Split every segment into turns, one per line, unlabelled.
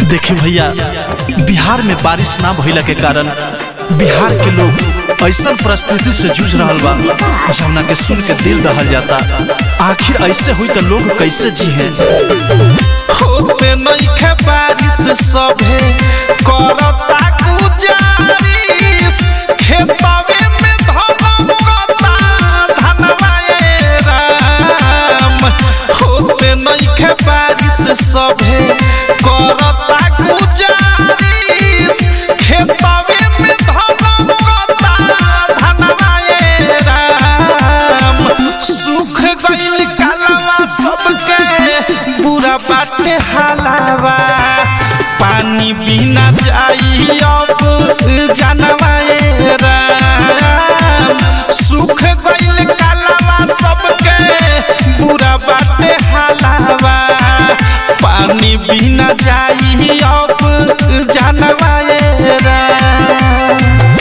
देखी भैया बिहार में बारिश ना भइला के कारण बिहार के लोग ऐसा परिस्थिति से जूझ रहा बा जमुना के सुन के दिल दहल जाता आखिर ऐसे हुई तो लोग कैसे जी है
होते नइखे बारिश सभे करता गुजारिश खेतवे में धमकता धनवा ए राम होते नइखे बारिश सभे करता गुजारिश खेतवे में धमकता धनवा ए राम सुख गइल कालवा सबके बुरा बाटे हालावा पानी बिना जाई अब जानवा ए राम सुख गइल कालवा सबके बुरा बाटे हालावा पानी बिना जाई अब जानवा ए Ram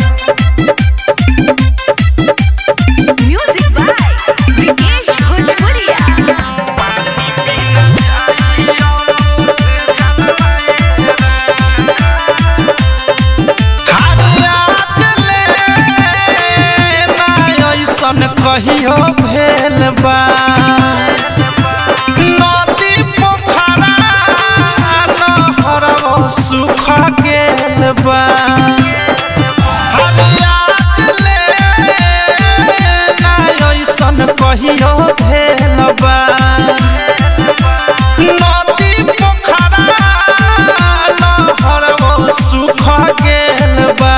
Music by Vikesh Bhojpuria.
ऐसन कहियो भेल बा नदी पोखरा नहरवा सुख गेल बा ऐसन कहियो भेल बा नदी पोखरा नहरवा सुख गेल बा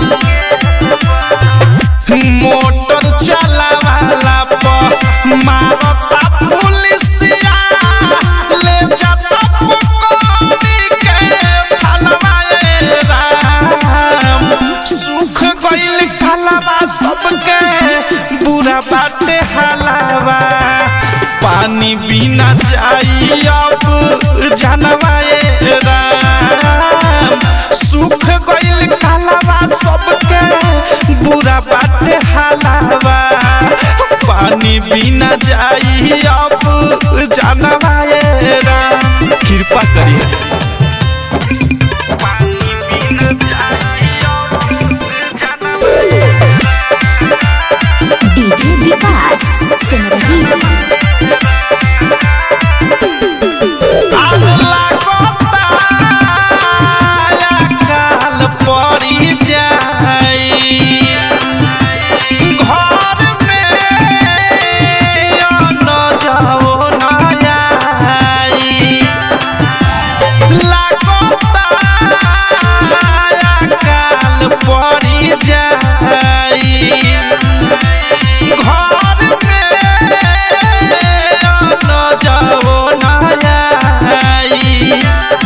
मोटर चलावाला पर मारता पुलिसिया ले जाता पकड़ी के थालवा ए राम सुख गइल कालवा सबके बुरा बाटे हालावा पानी बिना जाई अब जानवा ए राम सुख गइल कालवा सबके बुरा बाटे हालावा पानी बिना जाई अब जानवा ए राम
कृपा करिए
पानी बिना जाई अब जानवा
DJ Vikas Simrahi.
आग लागता काल पड़ी जाई घर में न जाओ न आई लागता काल पड़ी जाई घर में न जाओ न आई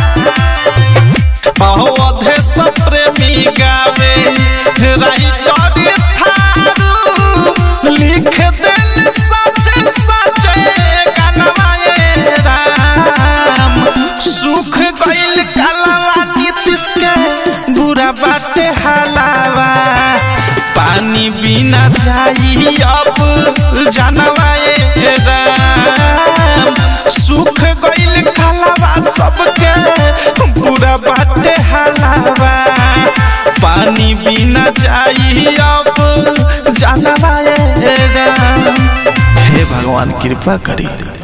अवधे प्रेमी गावे राइटर थारू लिख दिल सच सच गानवा ए राम सुख गइल कलवा नीतिश के बुरा बाटे हलावा पानी बिना जाई अब जानवा ए राम सुख गइल कलवा सबके बुरा बाटे हलावा पानी बिना जाई अब जानवा ए राम
हे भगवान कृपा करिए